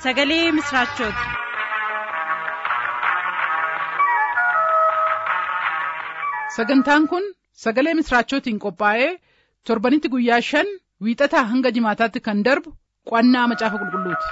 sagalee misiraachooti. sagantaan kun sagalee misiraachootiin qophaa'ee torbanitti guyyaa shan wiixataa hanga jimaataatti kan darbu qo'annaa macaafa qulqulluuti.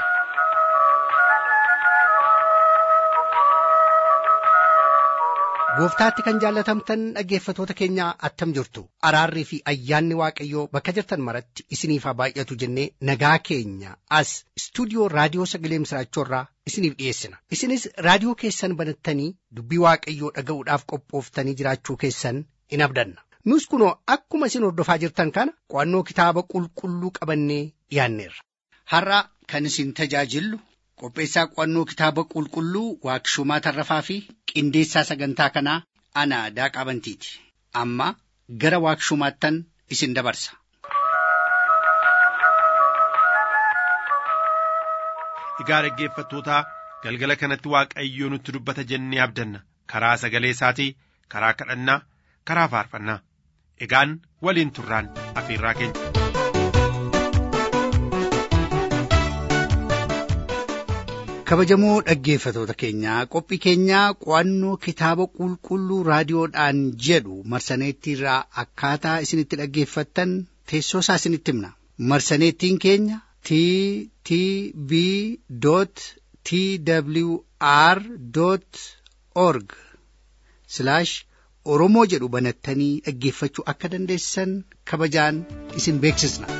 gooftaatti kan jaallatamtan dhaggeeffatoota keenya attam jirtu araarrii fi ayyaanni waaqayyoo bakka jirtan maratti isiniif haa baay'atu jennee nagaa keenya as istuudiyoo raadiyoo sagalee misiraachoorraa isiniif dhiyeessina isinis raadiyoo keessan banattanii dubbii waaqayyoo dhaga'uudhaaf qophooftanii jiraachuu keessan in abdanna nus kunoo akkuma isin hordofaa jirtan kana qo'annoo kitaaba qulqulluu qabannee dhiyaanneerra. har'a kan isin tajaajillu qopheessaa qo'annoo kitaaba qulqulluu waaqshumaa tarrafaa fi qindeessaa sagantaa kanaa ana daaqaa bantiiti amma gara waaqshumaattan isin dabarsa. Egaa dhaggeeffattootaa galgala kanatti waaqayyoo nutti dubbata jennee abdanna karaa sagalee isaatii karaa kadhannaa karaa faarfannaa egaan waliin turraan afiirraa keenya. kabajamoo dhaggeeffatoota keenyaa qophii keenyaa qo'annoo kitaaba qulqulluu raadiyoodhaan jedhu marsaneettiirraa akkaataa isinitti dhaggeeffattan teessoo isaa isinitti himna marsaneettiin keenya t t b t w r org oromoo jedhu banattanii dhaggeeffachuu akka dandeessan kabajaan isin beeksisna.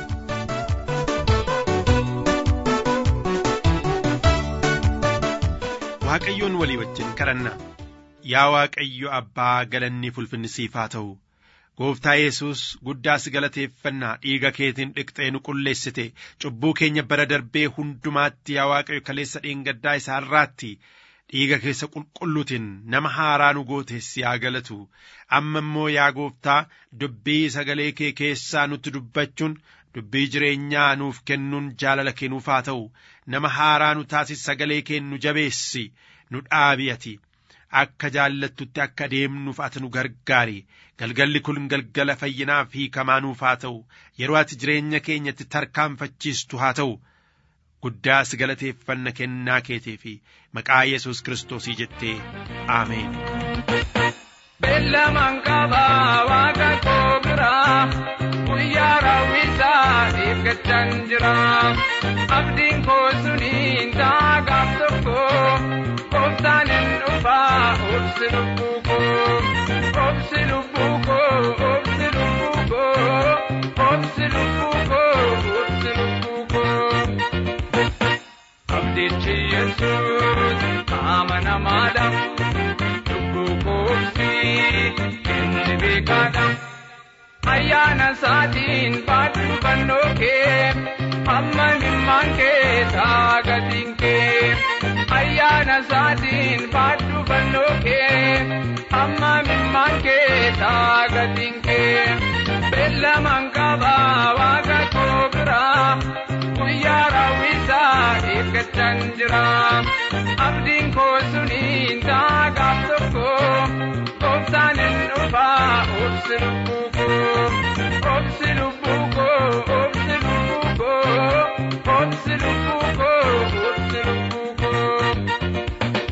Waaqayyoon walii wajjin kadhanna yaa Waaqayyo abbaa galanni fulfinni siif haa ta'u gooftaa Yesuus guddaas galateeffannaa dhiiga keetiin dhiqxee nu qulleessite cubbuu keenya bara darbee hundumaatti yaa Waaqayyo kaleessa dheengaddaa isaa irraatti dhiiga keessa qulqulluutiin nama haaraa nu gooteessi yaa galatu amma immoo yaa gooftaa dubbii sagalee kee keessaa nutti dubbachuun dubbii jireenyaa nuuf kennuun jaalala kee nuuf haa ta'u nama haaraa nu taasis sagalee kee nu jabeessi nu dhaabi ati akka jaallattutti akka deemnuuf ati nu gargaari galgalli kun galgala fayyinaaf hiikamaa nuuf haa ta'u yeroo ati jireenya keenyatti tarkaanfachiistu haa ta'u guddaas galateeffanna kennaa keetii fi maqaa yesus kiristoosii jettee aameen. Beellamaan qabaa waaqa koo biraa guyyaa raawwisaa eeggachaan jira abdiin koo suniin taagaaf tokko gooftaan hin dhufaa obsi lubbuu koo obsi lubbuu koo obsi lubbuu koo obsi lubbuu koo obsi lubbuu koo abdichi yesuus amanamaadha lubbuu koo inni beekaadha. ayyaana isaatiin baadhu fannoo kee hamma mimmaan kee saagatiin kee ayyaana isaatiin baadhu fannoo kee hamma mimmaan kee saagatiin kee beellamaan qabaa waaqa koo biraa guyyaa raawwisaa eeggachaan jira abdiin koo suniin taagaaf tokko gooftaan hin dhufaa obsi lubbuu Obsi lubuko, obsi lubuko, obsi lubuko, obsi lubuko.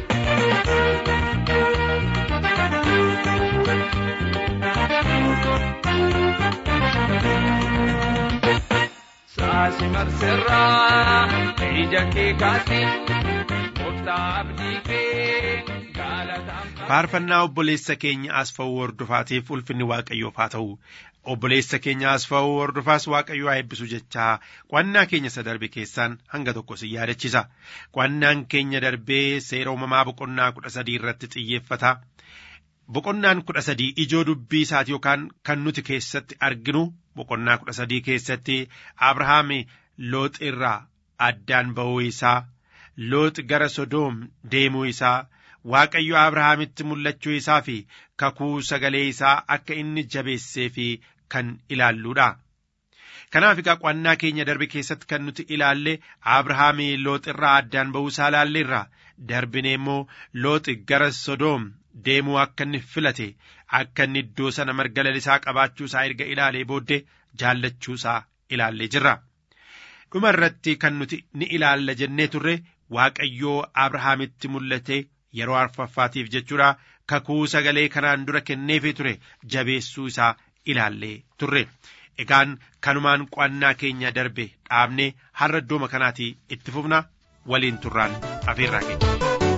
Saasi marserraa ija kee kaasi, gooftaa abdii kee gaalataan. Faarfannaa obboleessa keenya asfa'uu hordofaatiif ulfinni waaqayyoof haa ta'u. obboleessa keenya asfa'uu hordofaas waaqayyoo haa eebbisu jechaa qo'annaa keenya isa darbe keessaan hanga tokko si yaadachisa qo'annaan keenya darbee seera uumamaa boqonnaa kudha sadii irratti xiyyeeffata boqonnaan kudha sadii ijoo dubbii isaati yookaan kan nuti keessatti arginu boqonnaa kudha sadii keessatti abrahaam loox irraa addaan ba'uu isaa loox gara sodoom deemuu isaa Waaqayyo Abrahaamitti mul'achuu isaa fi kakuu sagalee isaa akka inni jabeessee fi kan ilaalluudha. Kanaaf egaa qo'annaa keenya darbe keessatti kan nuti ilaalle Abrahaamii looxirraa addaan ba'uu isaa ilaalleerra darbine immoo looxi gara Sodoom deemuu akka inni filate akka inni iddoo sana marga lalisaa qabaachuu isaa erga ilaalee booddee jaallachuu isaa ilaallee jirra. Dhuma irratti kan nuti ni ilaalla jennee turre waaqayyoo abrahaamitti mul'ate yeroo arfaffaatiif jechuudha kakuu sagalee kanaan dura kenneefii ture jabeessuu isaa ilaallee turre egaan kanumaan qo'annaa keenya darbe dhaabnee har'a iddooma kanaatii itti fufna waliin turraan afeerraa keenya.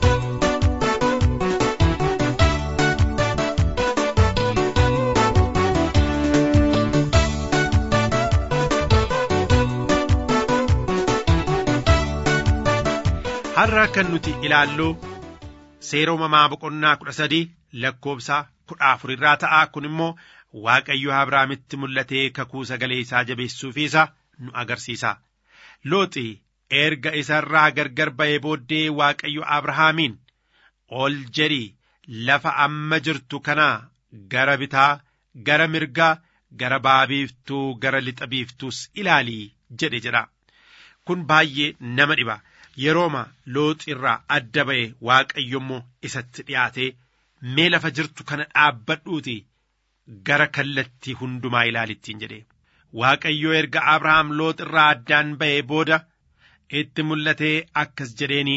har'a kan nuti ilaallu seera uumamaa boqonnaa kudha sadii lakkoobsa kudha afur irraa ta'a kun immoo waaqayyo abrahaamitti mul'atee kakuu sagalee isaa jabeessuufii isa nu agarsiisa looxi erga isarraa gargar ba'ee booddee waaqayyo abrahaamiin ol jedhi lafa amma jirtu kanaa gara bitaa gara mirgaa gara ba'a biiftuu gara lixa biiftuus ilaalii jedhe jedha kun baay'ee nama dhiba yerooma looxi irraa adda ba'e waaqayyo immoo isatti dhiyaatee mee lafa jirtu kana dhaabbadhuuti gara kallattii hundumaa ilaalittiin jedhe waaqayyo erga abrahaam looxi irraa addaan ba'e booda itti mul'atee akkas jedheeni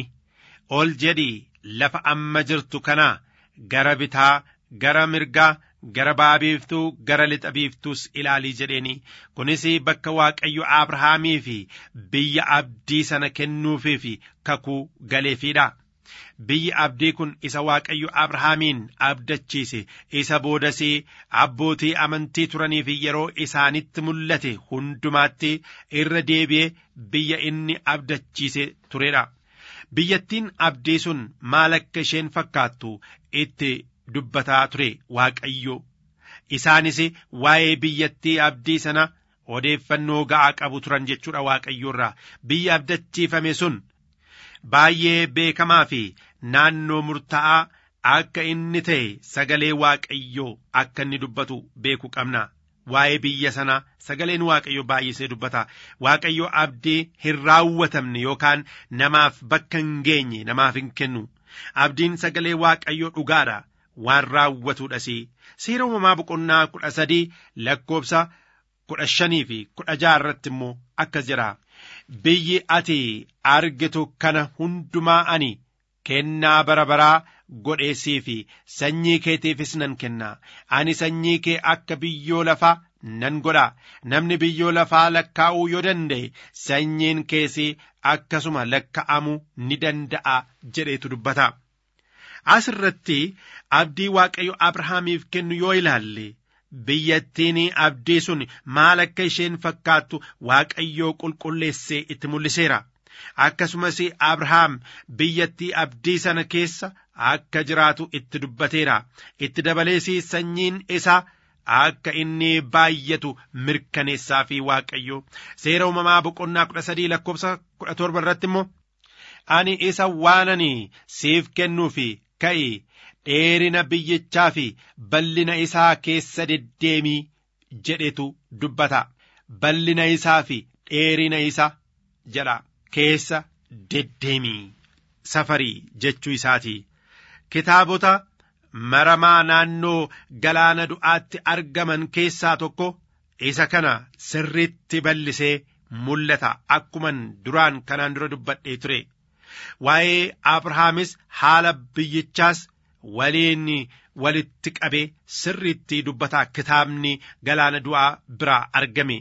ol jedhi lafa amma jirtu kana gara bitaa gara mirgaa gara ba'a biiftuu gara lixa biiftuus ilaalii jedheeni kunis bakka waaqayyo abrahaamii fi biyya abdii sana kennuufii fi kakuu galeefiidha. biyyi abdii kun isa waaqayyo abrahaamiin abdachiise isa boodasii abbootii amantii turanii fi yeroo isaanitti mul'ate hundumaatti irra deebi'ee biyya inni abdachiise turedha. biyyattiin abdii sun maal akka isheen fakkaattu itti dubbataa ture waaqayyo isaanis waa'ee biyyattii abdii sana odeeffannoo ga'aa qabu turan jechuudha waaqayyo irraa biyya abdachiifame sun baay'ee beekamaa fi naannoo murtaa'aa akka inni ta'e sagalee waaqayyoo akka inni dubbatu beekuu qabna waa'ee biyya sanaa sagaleen waaqayyo baay'isee dubbata waaqayyo abdii hin raawwatamne yookaan namaaf bakka hin geenye namaaf hin kennu abdiin sagalee waaqayyo dhugaadha waan raawwatuudhas seera uumamaa boqonnaa kudha sadii lakkoobsa kudha shanii fi kudha jaha irratti immoo akkas jedha biyyi ati argitu kana hundumaa ani kennaa bara baraa godheessii fi sanyii keetiifis nan kenna ani sanyii kee akka biyyoo lafaa nan godha namni biyyoo lafaa lakkaa'uu yoo danda'e sanyiin keessi akkasuma lakka'amuu ni danda'a jedheetu dubbata. As irratti abdii waaqayyo Abrahaamiif kennu yoo ilaalle biyyattiin abdii sun maal akka isheen fakkaattu waaqayyoo qulqulleessee itti mul'iseera. Akkasumas Abrahaam biyyattii abdii sana keessa akka jiraatu itti dubbateera. Itti dabalees sanyiin isaa akka inni baay'atu mirkaneessaa fi waaqayyo seera uumamaa boqonnaa kudha sadii lakkoobsa kudha torba irratti immoo ani isa waanani siif kennuufi ka'i dheerina biyyichaa fi bal'ina isaa keessa deddeemii jedhetu dubbata bal'ina isaa fi dheerina isa jedha keessa deddeemii safarii jechuu isaati kitaabota maramaa naannoo galaana du'aatti argaman keessaa tokko isa kana sirriitti bal'isee mul'ata akkuman duraan kanaan dura dubbadhee ture waa'ee abrahaamis haala biyyichaas waliin walitti qabee sirriitti dubbata kitaabni galaana du'aa biraa argame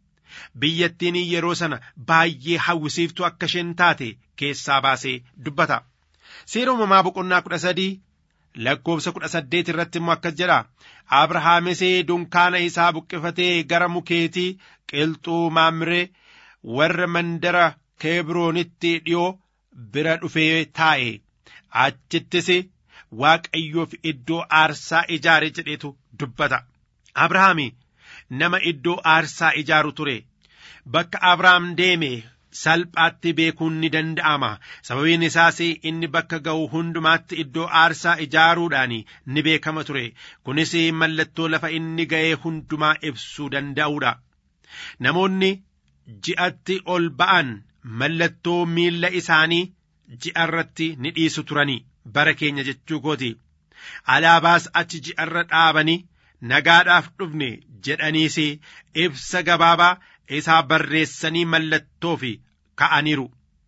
biyyattiin yeroo sana baay'ee hawwisiiftu akka isheen taate keessaa baasee dubbata seera uumamaa boqonnaa kudha sadii lakkoobsa kudha saddeet irratti immoo akkas jedha abrahaamis dunkaana isaa buqqifatee gara mukeetii qilxuu maamiree warra mandara keebroonitti dhiyoo bira dhufee taa'e achittis waaqayyoof iddoo aarsaa ijaare jedhetu dubbata abrahaami nama iddoo aarsaa ijaaru ture bakka abrahaam deeme salphaatti beekuun ni danda'ama sababiin isaas inni bakka ga'u hundumaatti iddoo aarsaa ijaaruudhaan ni beekama ture kunis mallattoo lafa inni ga'ee hundumaa ibsuu danda'uudha namoonni ji'atti ol ba'an mallattoo miilla isaanii ji'a irratti ni dhiisu turanii bara keenya jechuu kooti alaabaas achi ji'a irra dhaabanii nagaadhaaf dhufne jedhaniis ibsa gabaabaa isaa barreessanii mallattoo fi ka'aniiru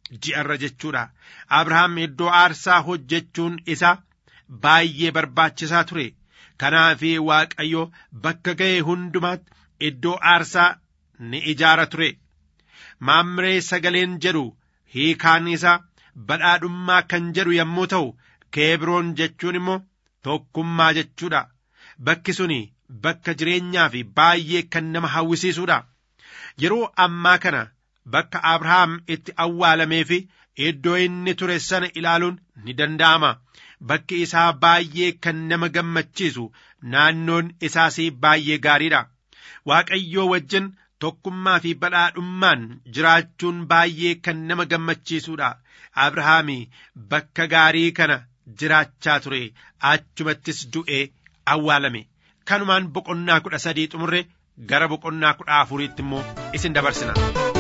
ji'arra jechuudha abrahaam iddoo aarsaa hojjechuun isa baay'ee barbaachisaa ture kanaaf waaqayyo bakka ga'e hundumaatti iddoo aarsaa ni ijaara ture maamree sagaleen jedhu hiikaan isaa badhaadhummaa kan jedhu yommuu ta'u keebroon jechuun immoo tokkummaa jechuudha bakki suni bakka jireenyaa fi baay'ee kan nama hawwisiisuudha yeroo ammaa kana bakka abrahaam itti awwaalamee fi iddoo inni ture sana ilaaluun ni danda'ama bakki isaa baay'ee kan nama gammachiisu naannoon isaas baay'ee gaariidha waaqayyoo wajjin tokkummaa fi badhaadhummaan jiraachuun baay'ee kan nama gammachiisuudha abrahaami bakka gaarii kana jiraachaa ture achumattis du'ee awwaalame kanumaan boqonnaa kudha sadii xumurre gara boqonnaa kudha afuriitti immoo isin dabarsina.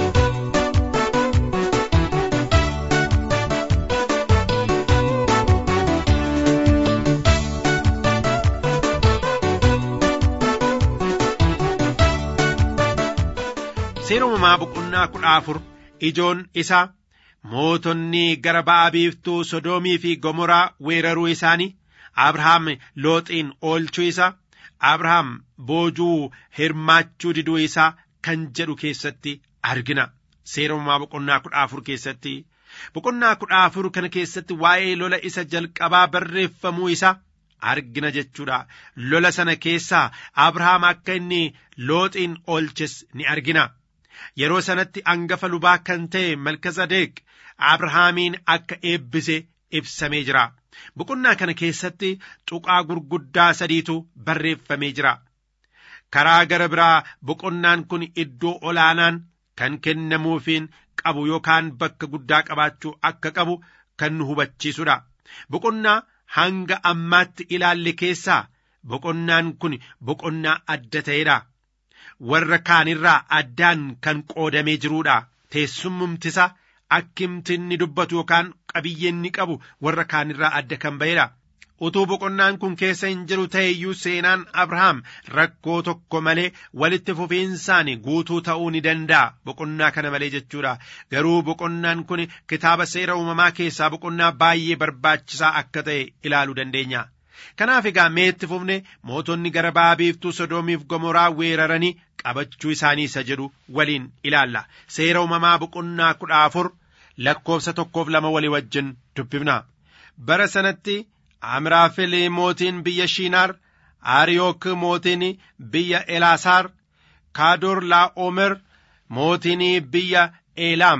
seera uumamaa boqonnaa kudha afur ijoon isaa mootonni gara ba'a biiftuu sodoomii fi gomoraa weeraruu isaanii abrahaam looxiin oolchuu isaa abrahaam boojuu hirmaachuu diduu isaa kan jedhu keessatti argina seera uumamaa boqonnaa kudha afur keessatti boqonnaa kudha afur kana keessatti waa'ee lola isa jalqabaa barreeffamuu isaa argina jechuudha lola sana keessaa abrahaam akka inni looxiin oolches ni argina yeroo sanatti angafa lubaa kan ta'e malkazadeeq abrahaamiin akka eebbise ibsamee jira boqonnaa kana keessatti tuqaa gurguddaa sadiitu barreeffamee jira karaa gara biraa boqonnaan kun iddoo olaanaan kan kennamuufiin qabu yookaan bakka guddaa qabaachuu akka qabu kan nu hubachiisudha boqonnaa hanga ammaatti ilaalle keessaa boqonnaan kun boqonnaa adda ta'edha warra kaanirraa addaan kan qoodamee jiruudha teessummumtisa akkimti inni dubbatu yookaan qabiyyeen inni qabu warra kaanirraa adda kan ba'edha utuu boqonnaan kun keessa hin jiru ta'eyyuu seenaan abrahaam rakkoo tokko malee walitti fufiinsaan guutuu ta'uu ni danda'a boqonnaa kana malee jechuudha garuu boqonnaan kun kitaaba seera uumamaa keessaa boqonnaa baay'ee barbaachisaa akka ta'e ilaaluu dandeenya kanaaf egaa meetti fufne mootonni gara ba'a biiftuu sodoomiif gomoraa weeraranii qabachuu isaanii isa jedhu waliin ilaalla seera uumamaa boqonnaa kudha afur lakkoofsa tokkoof lama walii wajjin dubbifna bara sanatti amraafel mootiin biyya shiinaar aariyook mootiin biyya elaasaar kaadoor laa'omer mootiin biyya eelaam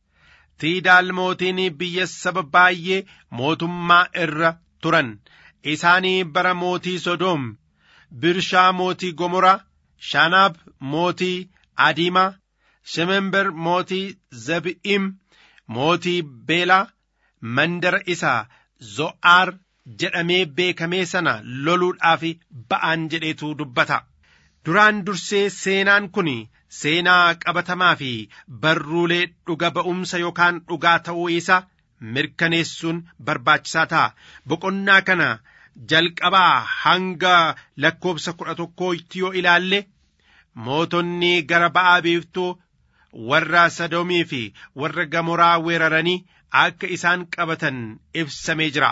tiidaal mootiin biyya saba baay'ee mootummaa irra turan isaanii bara mootii sodoom birshaa mootii gomora shanaab mootii adiima shemember mootii zabi'im mootii beelaa mandara isaa zo'aar jedhamee beekamee sana loluudhaaf ba'an jedheetu dubbata duraan dursee seenaan kun seenaa qabatamaa fi barruulee dhuga ba'umsa yookaan dhugaa ta'uu isaa mirkaneessuun barbaachisaa ta'a boqonnaa kana jalqabaa hanga lakkoofsa kudha tokkootti yoo ilaalle mootonni gara ba'aa biiftuu warra sadoomii fi warra gamoraa weeraranii akka isaan qabatan ibsamee jira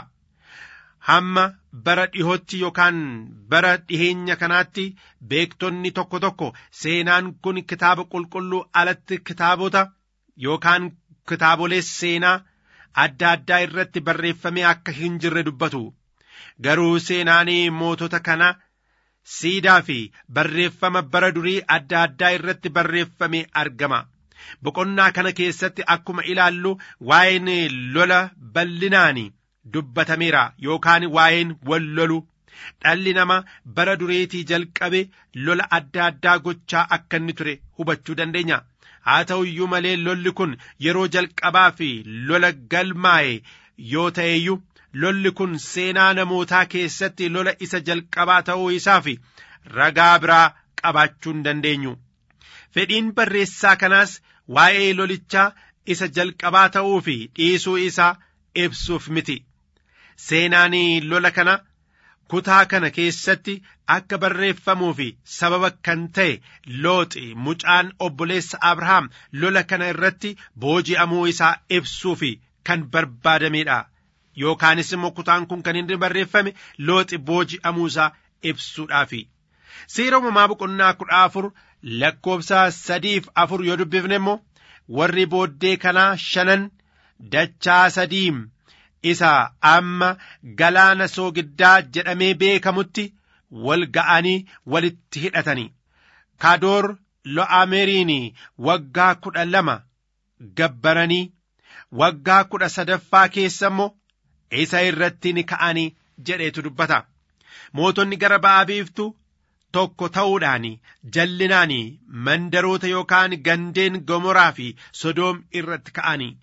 hamma bara dhihootti yookaan bara dhiheenya kanaatti beektonni tokko tokko seenaan kun kitaaba qulqulluu alatti kitaabota yookaan kitaabolee seenaa adda addaa irratti barreeffamee akka hin jirre dubbatu garuu seenaanii mootota kana siidaa fi barreeffama bara durii adda addaa irratti barreeffamee argama boqonnaa kana keessatti akkuma ilaallu waa'een lola bal'inaani dubbatameera yookaan waa'een wal lolu dhalli nama bara dureetii jalqabe lola adda addaa gochaa akka inni ture hubachuu dandeenya haa ta'u iyyuu malee lolli kun yeroo jalqabaa fi lola galmaa'e yoo ta'eyyuu lolli kun seenaa namootaa keessatti lola isa jalqabaa ta'uu isaa fi ragaa biraa qabaachuu hin dandeenyu fedhiin barreessaa kanaas waa'ee lolichaa isa jalqabaa ta'uu fi dhiisuu isaa ibsuuf miti seenaan lola kana kutaa kana keessatti akka barreeffamuu fi sababa kan ta'e looxi mucaan obboleessa abrahaam lola kana irratti booji'amuu isaa ibsuu fi kan barbaadamedha yookaanis immoo kutaan kun kan inni barreeffame looxi booji'amuu isaa ibsuudhaafi seera uumamaa boqonnaa kudha afur lakkoofsa sadiif afur yoo dubbifne immoo warri booddee kanaa shanan dachaa sadiim isa amma galaana soogiddaa jedhamee beekamutti wal ga'anii walitti hidhatanii kaadoor lo'ameriin waggaa kudha lama gabbaranii waggaa kudha sadaffaa keessa immoo isa irratti ni ka'anii jedheetu dubbata mootonni gara ba'aa biiftuu tokko ta'uudhaan jallinaan mandaroota yookaan gandeen gomoraa fi sodoom irratti ka'anii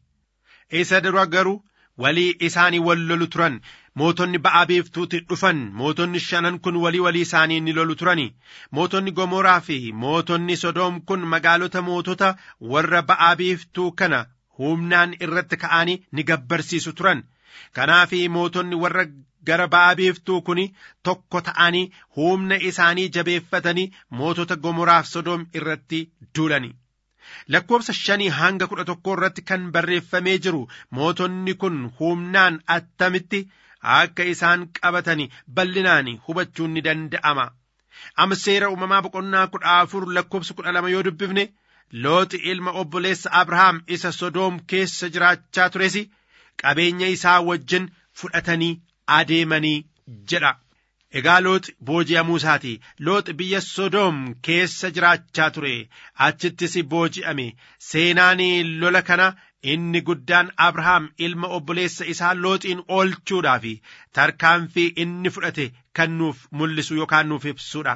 isa dura garuu walii isaanii wal lolu turan mootonni ba'aa biiftuutti dhufan mootonni shanan kun walii walii isaanii ni lolu turani mootonni gomoraa fi mootonni sodoom kun magaalota mootota warra ba'aa biiftuu kana humnaan irratti ka'anii ni gabbarsiisu turan kanaaf mootonni warra gara ba'aa biiftuu kun tokko ta'anii humna isaanii jabeeffatanii mootota gomoraaf sodoom irratti duulani. lakkoofsa shanii hanga kudha tokko irratti kan barreeffamee jiru mootonni kun humnaan attamitti akka isaan qabatani bal'inaan hubachuun ni danda'ama. Amma seera uumamaa boqonnaa kudha afur lakkoofsa kudha lama yoo dubbifne looxi ilma obboleessa Abrahaam isa Sodoom keessa jiraachaa tures qabeenya isaa wajjin fudhatanii adeemanii jedha. Egaa looxi booji'amuu isaati. Looxi biyya Sodoom keessa jiraachaa ture. Achittis booji'ame. Seenaan lola kana inni guddaan Abrahaam ilma obboleessa isaa looxiin oolchuudhaaf tarkaanfii inni fudhate kan nuuf mul'isu yookaan nuuf ibsudha.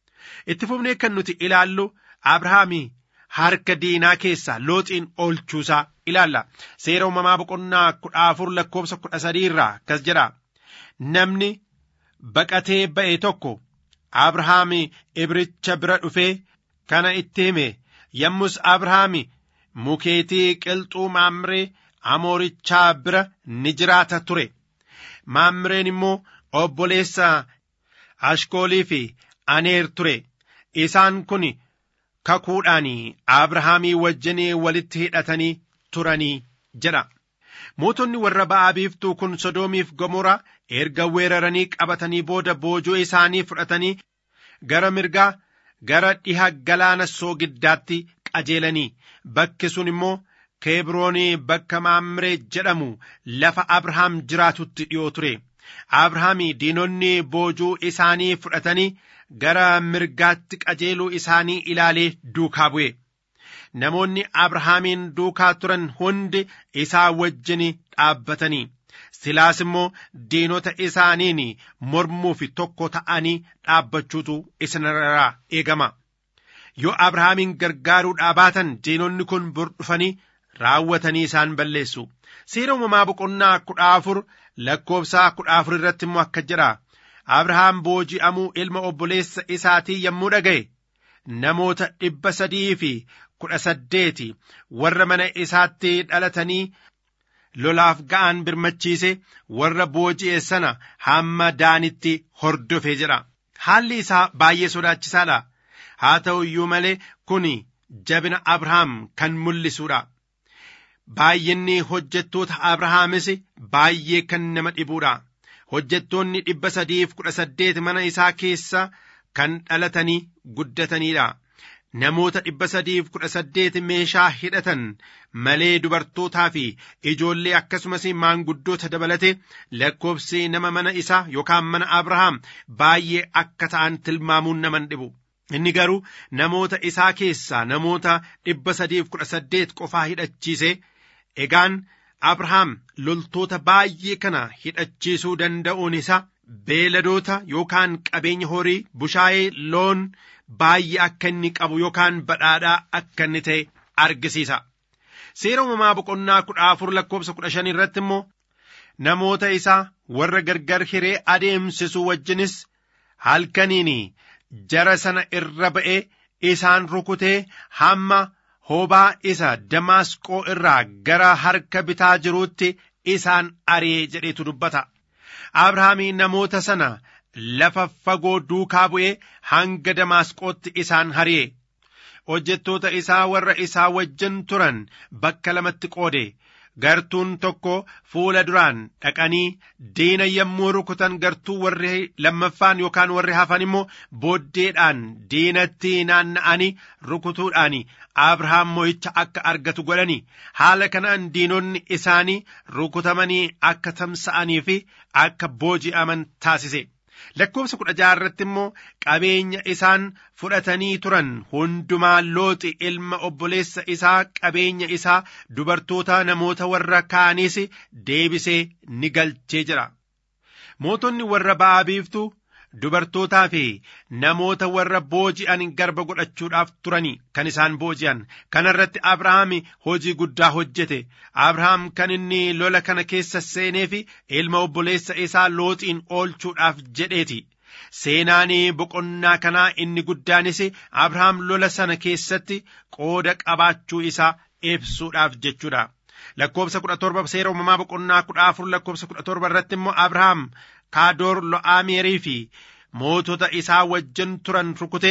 Itti fufnee kan nuti ilaallu Abrahaam harka diinaa keessaa looxiin oolchuusaa ilaalla. Seera uumamaa boqonnaa kudha afur lakkoofsa kudha sadii irraa akkas jedha. Namni baqatee ba'e tokko Abrahaam ibricha bira dhufee kana itti hime yommus Abrahaam mukeetii qilxuu maamree amoorichaa bira ni jiraata ture. Maamreen immoo obboleessa ashkoolii fi aneer ture. Isaan kun kakuudhaan Abrahaamii wajjin walitti hidhatanii turanii jedha. Mootonni warra ba'aa biiftuu kun Sodoomiif Gomora erga weeraranii qabatanii booda boojuu isaanii fudhatanii gara mirgaa gara dhiha galaana soogiddaatti qajeelanii bakki sun immoo keebroonii bakka maamree jedhamu lafa Abrahaam jiraatutti dhi'oo ture. Abrahaam diinonni boojuu isaanii fudhatanii gara mirgaatti qajeeluu isaanii ilaalee duukaa bu'e. Namoonni Abrahaamiin duukaa turan hundi isaa wajjin dhaabbatanii silaas immoo diinota isaaniin mormuuf tokko ta'anii dhaabbachuutu isinirraa eegama. Yoo Abrahaamin gargaaruudhaa baatan diinonni kun burdhufanii raawwatanii isaan balleessu. Seera uumamaa boqonnaa kudha afur lakkoofsa kudha afur irratti immoo akka jedha. Abrahaam booji'amuu ilma obboleessa isaatii yommuu dhaga'e namoota dhibba sadii fi kudha saddeeti warra mana isaatti dhalatanii lolaaf ga'an birmachiise warra booji'e sana hamma daanitti hordofe jedha. Haalli isaa baay'ee sodaachisaadha. Haa ta'u iyyuu malee kun jabina Abrahaam kan mul'isuudha. Baay'inni hojjettoota Abrahaamis baay'ee kan nama dhibuudha. Hojjettoonni dhibba sadiif kudha saddeet mana isaa keessa kan dhalatanii guddataniidha. Namoota dhibba sadiif kudha saddeet meeshaa hidhatan malee dubartootaa fi ijoollee akkasumas maanguddoota dabalate lakkoofsi nama mana isaa yookaan mana Abrahaam baay'ee akka ta'an tilmaamuun naman dhibu. Inni garuu namoota isaa keessaa namoota dhibba sadiif kudha saddeet qofaa hidhachiise egaan Abrahaam loltoota baay'ee kana hidhachiisuu danda'uun isaa beeladoota yookaan qabeenya horii bushaayee loon baay'ee akka inni qabu yookaan badhaadhaa akka inni ta'e argisiisa. Seera uumamaa boqonnaa kudha afur lakkoofsa kudha shan irratti immoo namoota isaa warra gargar hiree adeemsisu wajjinis halkaniin jara sana irra ba'ee isaan rukutee hamma hoobaa isa damaasqoo irraa gara harka bitaa jiruutti isaan ari'ee jedhetu dubbata. Abrahaamii namoota sana lafa fagoo duukaa bu'ee hanga damaasqootti isaan hari'e hojjettoota isaa warra isaa wajjin turan bakka lamatti qoode gartuun tokko fuula duraan dhaqanii diina yommuu rukutan gartuu warri lammaffaan yookaan warri hafan immoo booddeedhaan diinatti naanna'anii rukutuudhaan abrahaam mo'icha akka argatu godhani haala kanaan diinonni isaanii rukutamanii akka tamsa'anii fi akka booji'aman taasise. lakkoofsa kudha jaha irratti immoo qabeenya isaan fudhatanii turan hundumaa looxi ilma obboleessa isaa qabeenya isaa dubartoota namoota warra kaaniis deebisee ni galchee jira mootonni warra ba'aa biiftuu dubartootaa fi namoota warra booji'an garba godhachuudhaaf turanii kan isaan booji'an kana irratti abrahaam hojii guddaa hojjete abrahaam kan inni lola kana keessa seenee fi ilma obboleessa isaa looxiin oolchuudhaaf jedheeti seenaan boqonnaa kanaa inni guddaanis abrahaam lola sana keessatti qooda qabaachuu isaa ibsuudhaaf jechuudha lakkoofsa kudha torba seera uumamaa boqonnaa kudha afur lakkoofsa kudha torba irratti immoo abrahaam kaadoor lo'aameerii fi mootota isaa wajjin turan rukute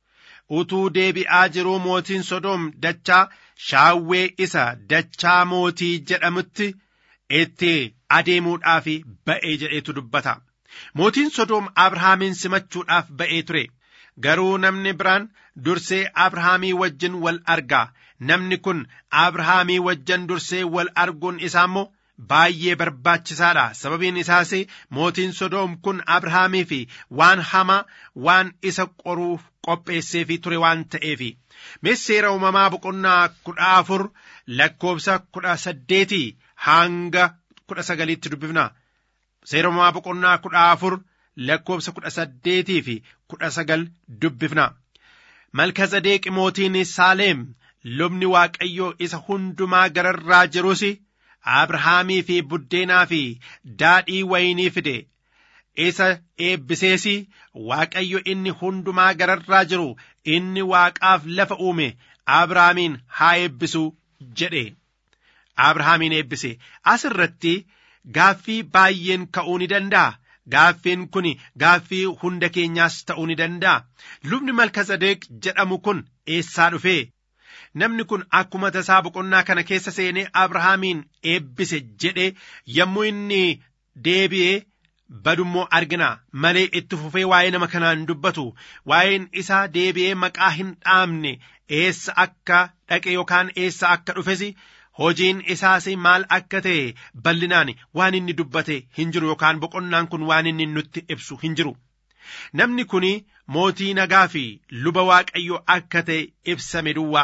utuu deebi'aa jiruu mootiin sodoom dachaa shaawwee isa dachaa mootii jedhamutti itti adeemuudhaaf ba'ee jedheetu dubbata mootiin sodoom abrahaamin simachuudhaaf ba'ee ture garuu namni biraan dursee abrahaamii wajjin wal argaa namni kun abrahaamii wajjin dursee wal arguun isaa immoo baay'ee barbaachisaadha sababiin isaas mootiin sodoom kun abrahaamii fi waan hamaa waan isa qoruuf qopheesseefi ture waan ta'eef mee seera uumamaa boqonnaa kudha afur lakkoofsa kudha saddeetii hanga kudha sagaliitti dubbifna seera uumamaa boqonnaa kudha afur lakkoofsa kudha saddeetii fi kudha sagal dubbifna malkazadeeq mootiin saaleem lubni waaqayyoo isa hundumaa gararraa jirus abrahaamii fi buddeenaa fi daadhii wayinii fide isa eebbisees waaqayyo inni hundumaa gararraa jiru inni waaqaaf lafa uume abrahaamiin haa eebbisu jedhe abrahaamiin eebbise as irratti gaaffii baay'een ka'uu ni danda'a gaaffiin kun gaaffii hunda keenyaas ta'uu ni danda'a lubni malkazadeeq jedhamu kun eessaa dhufe namni kun akkuma tasaa boqonnaa kana keessa seenee abrahaamiin eebbise jedhe yommuu inni deebi'ee badummoo argina malee itti fufee waa'ee nama kanaan dubbatu waa'een isaa deebi'ee maqaa hin dhaamne eessa akka dhaqe yookaan eessa akka dhufes hojiin isaas maal akka ta'e bal'inaan waan inni dubbate hin jiru yookaan boqonnaan kun waan inni nutti ibsu hin jiru. Namni kun mootii nagaa fi luba waaqayyo akka ta'e ibsame duwwaa.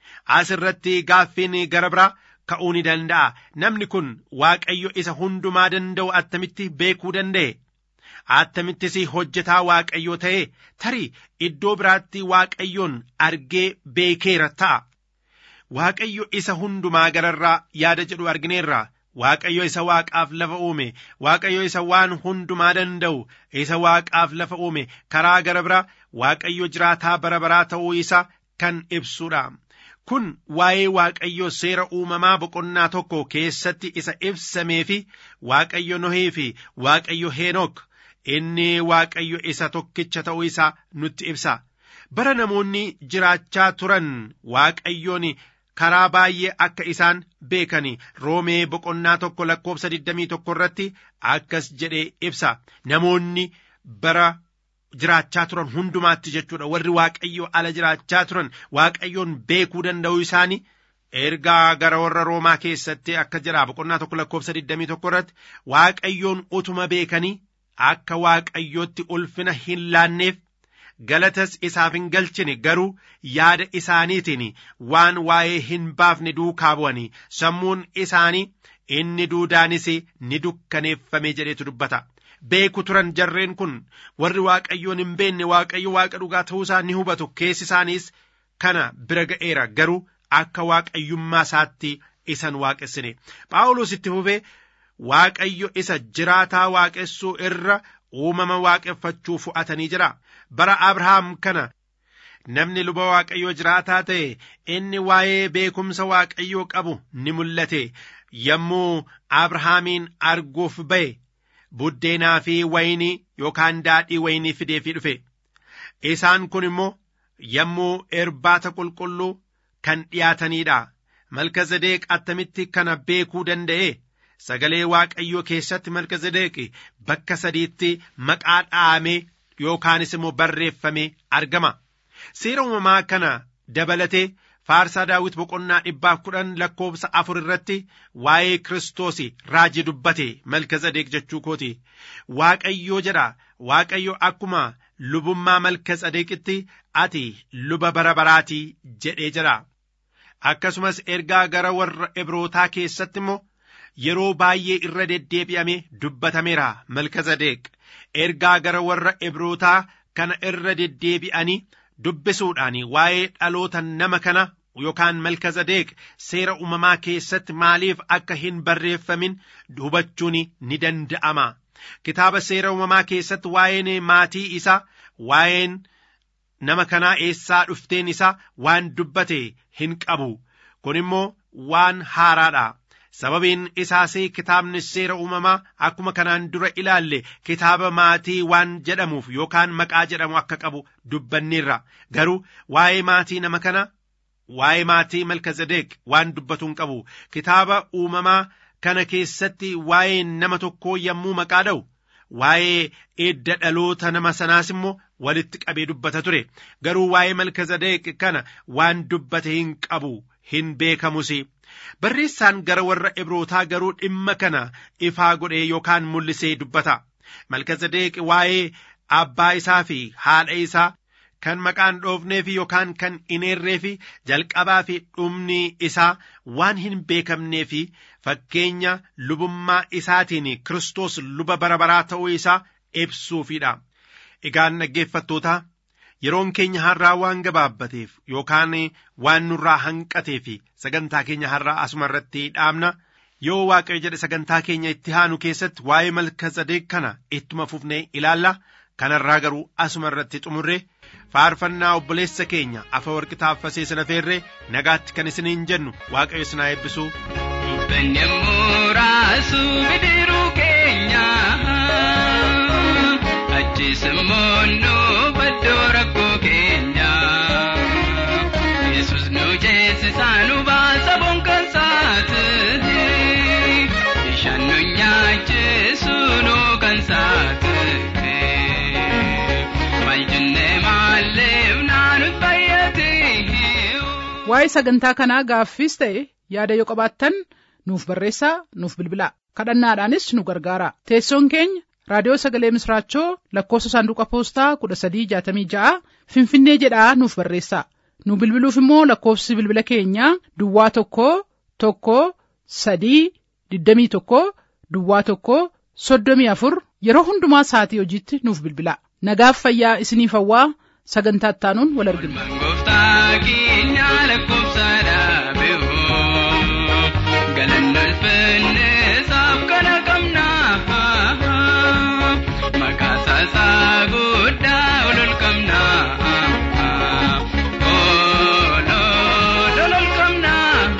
As irratti gaaffiin gara biraa ka'uu ni danda'a. Namni kun waaqayyo isa hundumaa danda'u attamitti beekuu danda'e. Attamittis hojjetaa waaqayyo ta'e tarii iddoo biraatti waaqayyoon argee beekeera ta'a. Waaqayyo isa hundumaa gararraa yaada jedhu argineerra. Waaqayyo isa waaqaaf lafa uume, Waaqayyo isa waan hundumaa danda'u, isa waaqaaf lafa uume, karaa gara biraa Waaqayyo jiraataa bara baraa ta'uu isa kan ibsudha. Kun waa'ee Waaqayyo seera uumamaa boqonnaa tokko keessatti isa ibsamee fi Waaqayyo Nohee fi Waaqayyo Heenok inni Waaqayyo isa tokkicha ta'uu isaa nutti ibsa. Bara namoonni jiraachaa turan Waaqayyoon karaa baay'ee akka isaan beekan roomee boqonnaa tokko lakkoofsa 21 irratti akkas jedhee ibsa namoonni bara jiraachaa turan hundumaatti jechuudha warri waaqayyo ala jiraachaa turan waaqayyoon beekuu danda'uu isaanii ergaa gara warra roomaa keessatti akka jira boqonnaa tokko lakkoofsa 21 irratti waaqayyoon utuma beekanii akka waaqayyootti ulfina hin laanneef galatas isaaf hin galchine garuu yaada isaaniitiin waan waa'ee hin baafne duukaa bu'anii sammuun isaanii inni duudaanis ni dukkaneeffame jedhetu dubbata. Beeku turan jarreen kun warri waaqayyoon hin beekne waaqayyo waaqa dhugaa ta'uusaa ni hubatu keessi isaaniis kana bira ga'eera garuu akka waaqayyummaa isaatti isan waaqessine. Phaawulos itti fufee waaqayyo isa jiraataa waaqessuu irra uumama waaqeffachuu fu'atanii jira. bara Abrahaam kana namni luba waaqayyoo jiraataa ta'e inni waa'ee beekumsa waaqayyoo qabu ni mul'ate yommuu Abrahaamiin arguuf ba'e buddeenaa fi wayinii yookaan daadhii wayinii fideefii dhufe isaan kun immoo yommuu irbaata qulqulluu kan dhiyaataniidha malkazadeeq attamitti kana beekuu danda'e sagalee waaqayyoo keessatti malkazadeeq bakka sadiitti maqaa dhaamee yookaanis immoo barreeffamee argama seera uumamaa kana dabalatee faarsaa daawit boqonnaa dhibbaaf kudhan lakkoobsa afur irratti waa'ee kiristoos raajii dubbate malkazadeeq jechuu kooti waaqayyoo jedha waaqayyo akkuma lubummaa malkazadeeqitti ati luba bara baraatii jedhee jedha akkasumas ergaa gara warra ebrootaa keessatti immoo yeroo baay'ee irra deddeebi'ame dubbatameera malkazadeeq ergaa gara warra ebrootaa kana irra deddeebi'anii dubbisuudhaan waa'ee dhaloota nama kana yookaan malkazadeeq seera uumamaa keessatti maaliif akka hin barreeffamin hubachuun ni danda'ama kitaaba seera uumamaa keessatti waa'een maatii isaa waa'een nama kanaa eessaa dhufteen isaa waan dubbate hin qabu kun immoo waan haaraadha sababiin isaas kitaabni seera uumamaa akkuma kanaan dura ilaalle kitaaba maatii waan jedhamuuf yookaan maqaa jedhamu akka qabu dubbanneerra garuu waa'ee maatii nama kana waa'ee maatii malkazadeeq waan dubbatu hin qabu kitaaba uumamaa kana keessatti waa'ee nama tokkoo yommuu maqaa dha'u waa'ee edda dhaloota nama sanaas immoo walitti qabee dubbata ture garuu waa'ee malkazadeeq kana waan dubbate hin qabu hin beekamus barreessaan gara warra ebrootaa garuu dhimma kana ifaa godhee yookaan mul'isee dubbata malkazadeeq waa'ee abbaa isaa fi haadha isaa kan maqaan dhoofneef yookaan kan ineerreef jalqabaa fi dhumni isaa waan hin beekamneef fakkeenya lubummaa isaatiin kiristoos luba bara baraa ta'uu isaa ibsuufidha. Egaan dhaggeeffattoota yeroon keenya har'aa waan gabaabbateef yookaan waan nurraa hanqateef sagantaa keenya har'aa asuma irratti dhaabna yoo waaqayyo jedhe sagantaa keenya itti aanu keessatti waa'ee malkazadeeq kana ittuma fufnee ilaalla kanarraa garuu asuma irratti xumurre faarfannaa obboleessa keenya afa warqitaaf faseesana feerre nagaatti kan isiniin jennu waaqayyo isinaa eebbisu. Dubbanni muraasu bidiruu keenya achis immoo nu baddoo rakkoo keenya Yesus nu jeesisaa nu baasa bonkansaati bishaan nu nyaachisu nu kansaati maal jennee maaliif naanut fayyate. waa'ee sagantaa kanaa gaaffiis ta'e yaada yoo qabaattan nuuf barreessaa nuuf bilbilaa kadhannaadhaanis nu gargaara teessoon keenya raadiyoo sagalee misraachoo lakkoofsa saanduqa poostaa kudha sadii jaatamii ja'a finfinnee jedhaa nuuf barreessaa nu bilbiluuf immoo lakkoofsi bilbila keenyaa duwwaa tokko tokko sadii digdamii tokko duwwaa tokko soddomii afur yeroo hundumaa sa'atii hojiitti nuuf bilbilaa nagaaf fayyaa isiniif hawwaa sagantaa ittaanuun wal argina. Gooftaa keenya lakkoofsa dhaabeehu galanni ulfinni isaaf kana qabna maqaa isaa guddaa ol ol qabna ol ol ol qabna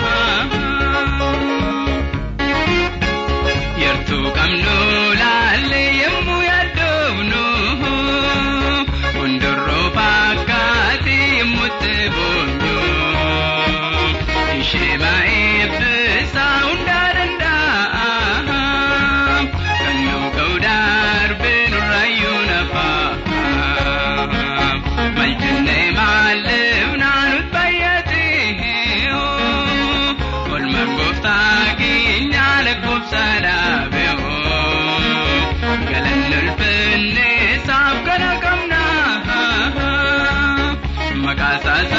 yartuu qabnu laalle yemmuu yaaddoofnu hundurroo fakkaati yemmutti boonyu ishee baay'eebbisaa hundaa danda'a kan nu ga'u darbee nurraayyuu nafaa maal jennee maaliif naanut fayyate olmaan gooftaa keenya lakkoofsa dhaabeehu galanni ulfinni isaaf kana qabna maqaa isaa